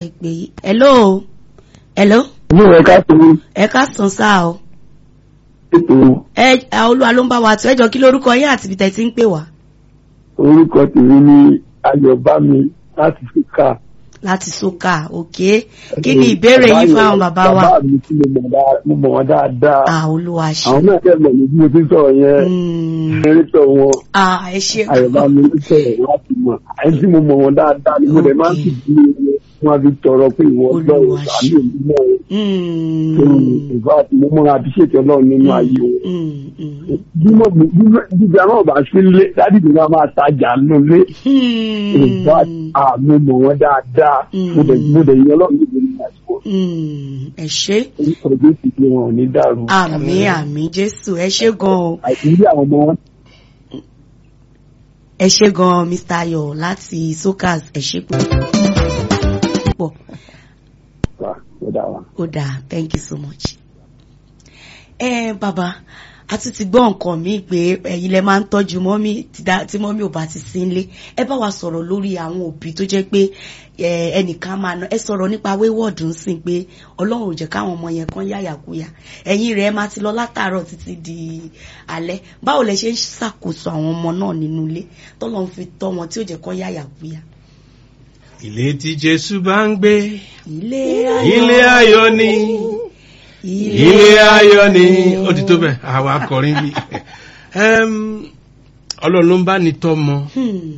ìpè yìí hello hello Ní ẹ̀ka tó ní ẹ ká sàn sáà o ètò ẹ olúwa ló ń bá wa tó ẹjọ kí lórúkọ yín àti ibi tẹ́ ti ń pè wá orúkọ tèmi ní Ayọ̀bámi láti Fíkà. láti sókà òkè kí ni ìbéèrè yín fáwọn bàbá wa Bàbá mi tí mo mọ̀ dáa- mo mọ̀ wọ́n dáadáa. ah olúwa ṣe Àwọn náà kẹ́ mọ̀ ní bí mo ti ń sọ̀rọ̀ yẹn. Mm, Ẹrítọ̀ wọn ah ẹ ṣe Ayọ̀bámi ló sọ̀rọ̀ láti mọ̀. Ẹni tí mo mọ̀ wọ́n dáadáa ni mo dẹ̀ máa ń sì bí wọn fi tọrọ pé ìwọ Olúwa lọ́wọ́ ṣe. àmì òní náà. Mm, Ìgbà tí mo mọ̀ àbíṣètò Ọlọ́run nínú ayé wọn. mm, mm, Bímọ bíbí àwọn ọba sí lé dádì mi máa máa tajà lólé. Ìgbà mm, àmì mọ̀ wọ́n dáadáa. Mo dẹ̀ mo dẹ̀ yan Ọlọ́run níbi ní àsìkò. mm, ẹ ṣe Orúkọ Jésù pé wọn ò ní dàrú. àmì àmì jésù ẹ ṣe gan o Àìsí àwọn ọmọ wọn ẹ ṣe gan mr ayọ̀ láti sokas ẹ ṣe púpọ̀ wà ó dà wá. ó dáa thank you so much. ẹ bàbá a tún ti gbọ́ nǹkan míì pé ẹ̀yin lẹ máa ń tọ́jú mọ́mí tí dá- tí mọ́mí ò bá ti sí nílé ẹ bá wa sọ̀rọ̀ lórí àwọn òbí tó jẹ́ pé ẹ, ẹnìkan máa ná ẹ sọ̀rọ̀ nípa wayward ń sìn pé ọlọ́run ò jẹ́ káwọn ọmọ yẹn kan yáyàkúyà ẹ̀yin rẹ̀ máa ti lọ látàárọ̀ títí di alẹ́ báwo lẹ ṣe ń ṣàkóso àwọn ọmọ náà nínú ilé tọ́lọ́run fi tọ́ wọn tí ò jẹ́ kán yáyàkúyà. ilé tí jésù bá ń gbé ilé ilé ayọ̀ ni ilé ayọ̀ ni ó ti tó bẹ́ẹ̀ àwa akọrin bí Em, ọlọ́run ló ń bá ní tọ́mọ Hmm.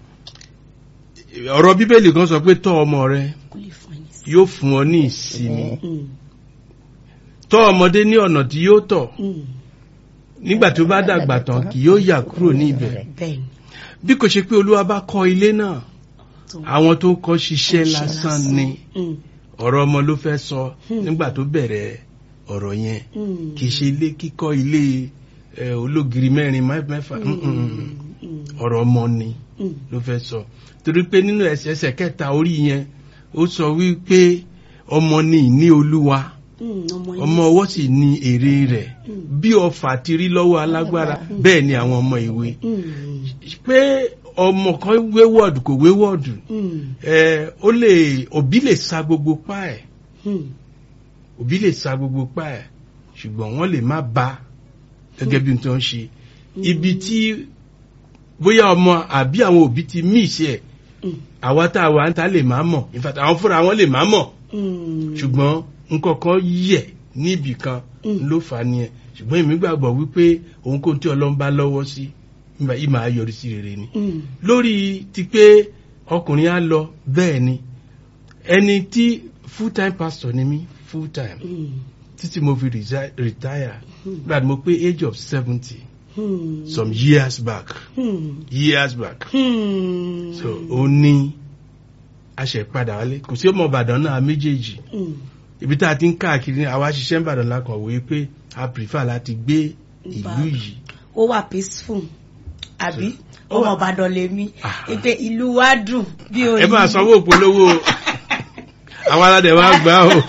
ọ̀rọ̀ bíbélì kan sọ pé tọ́ ọmọ rẹ Kò lè fún ẹni sí. yóò fún ọ ní ìsinmi Hmm. tọ́ ọmọdé ní ọ̀nà tí yóò tọ̀ Hmm. nígbà tó bá dàgbà tán kì yóò yà kúrò ní ibẹ̀ bẹ́ẹ̀ni bí kò ṣe pé olúwa bá kọ́ ilé náà tó àwọn tó ń kọ́ ṣiṣẹ́ lásán ni Hmm. ọ̀rọ̀ ọmọ ló fẹ́ sọ Hmm. nígbà tó bẹ̀rẹ̀ ọ̀rọ̀ yẹn Hmm. kì í ṣe ilé kíkọ́ ilé ẹ, ológiri mẹ́rin mẹ́- mẹ́fà Hmm. mm, mm, mm. Hmm. ọ̀rọ̀ ọmọ ni Hmm. ló fẹ́ sọ torí pé nínú ẹsẹ̀ ẹsẹ̀ kẹta orí yẹn ó sọ wípé ọmọ ni ìní olúwa Hmm. ọmọ ọmọ ọwọ́ sì ni èrè rẹ̀ Hmm. bí ọfà ti rí lọ́wọ́ alágbára bẹ́ẹ̀ ni àwọn ọmọ ìwé Hmm. pé ọmọ kan wéwọ́ọ̀dù kò wéwọ́ọ̀dù Hmm. ẹ ó lè òbí lè sa gbogbo pa ẹ̀ Hmm. òbí lè sa gbogbo pa ẹ̀ ṣùgbọ́n wọ́n lè má ba gẹ́gẹ́ bí n tó ń ṣe ibi tí bóyá ọmọ àbí àwọn òbí ti mí ìṣe ẹ̀ Hmm. àwa tá a wà ń ta lè má mọ̀ in fact àwọn fúnra wọn lè má mọ̀ Hmm. ṣùgbọ́n nǹkan kan yẹ̀ níbì kan Mm. ló fà á nìyẹn ṣùgbọ́n èmi gbàgbọ́ wípé ohunkóhun tí ọlọ́run bá lọ́wọ́ sí ìmọ̀ ìmọ̀ á yọrí sí rere ni Hmm. lórí ti pé ọkùnrin á lọ bẹ́ẹ̀ ni ẹni tí full time pastor ni mí full time Hmm. títí mo fi resi- retire Hmm. gbà tí mo pé age of seventy Hmm. some years back Hmm. years back Hmm. so ó ní aṣẹ̀padà wálé kò sí ọmọ ìbàdàn náà méjèèjì Hmm. ibi tá a ti ń káàkiri ní àwa ṣiṣẹ́ ń bàdàn lákàn wòye pé a prefer láti gbé ìlú Ìbàdàn. yìí ó wà peaceful àbí Ó ọmọ wà- ìbàdàn lèmi Ah. ìpè ìlú wa dùn bí o ẹ máa sanwó òpolówó o. àwọn aládẹ wa gbà o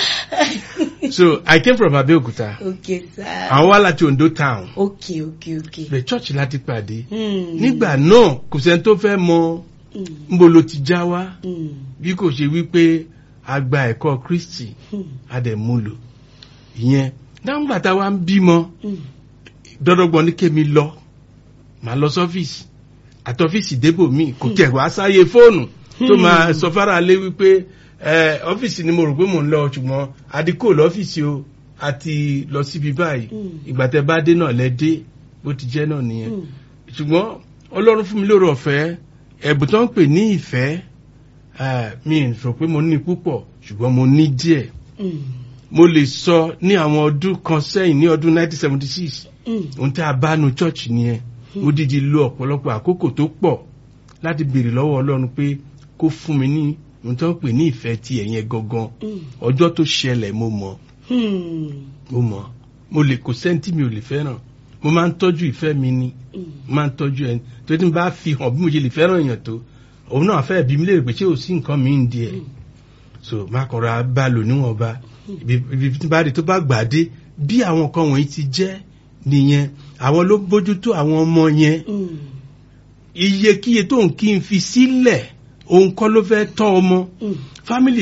so i came from abeokuta ok sir àwọn wá láti ondo town ok ok ok bẹ church láti pàdé Hmm. nígbà náà kò sẹ́ni tó fẹ́ mọ Hmm. níbo ló ti já wá Hmm. bí kò ṣe wípé a gba ẹ̀kọ́ kristi Hmm. a dẹ̀ mú lò ìyẹn dáńgbà tá a wá ń bímọ Hmm. dọ́dọ́gbọ́n ní kémi lọ màá lọ sọ́fíìsì àtọ́fíìsì débò míì kò tẹ̀ wá sáyé fóònù tó máa sọ fara lé wípé ẹ ọ́fíìsì ni mo rò pé mò ń lọ ṣùgbọ́n adíkò lọ́fíìsì o àti lọ síbi báyìí Mm. ìgbà tẹ bá dé náà lẹ dé bó ti jẹ́ náà nìyẹn Hmm. ṣùgbọ́n ọlọ́run fún mi lóore ọ̀fẹ́ ẹ̀bùn tó ń pè ní ìfẹ́ eh, mi ì rò pé mo ní púpọ̀ ṣùgbọ́n mo ní díẹ̀ Hmm. mo lè sọ ní àwọn ọdún kan sẹ́yìn ní ọdún 1976 Hmm. ohun tí a bá nu church nìyẹn mo dídí lo ọ̀pọ̀lọpọ̀ àkókò tó pọ̀ láti béèrè lọ́wọ́ ọlọ́run pé kó fún mi ní ohun tó ń pè ní ìfẹ́ ti ẹ̀yẹn gangan Hmm. ọjọ́ tó ṣẹlẹ̀ mo mọ̀ Hmm. mo mọ̀ mo lè kò sẹ́ńtì mi ò lè fẹ́ràn mo máa ń tọ́jú ìfẹ́ mi ni Hmm. mo máa ń tọ́jú ẹni tó ti bá fi hàn bí mo ṣe lè fẹ́ràn èèyàn tó òun náà fẹ́ bí mi lè rè pé ṣé ò sí nǹkan mi ń di ẹ̀ so má kọ́ra bá lò níwọ̀nba ibi ibi tí bá rí tó bá gbà dé bí àwọn nǹkan wọ̀nyí ti jẹ́ nìyẹn àwọn ló bójútó àwọn ọmọ yẹn Hmm. iyekíye tó ń kí n fi sílẹ̀ òun kọ́ ló fẹ́ tọ́ ọmọ Hmm. fámìlì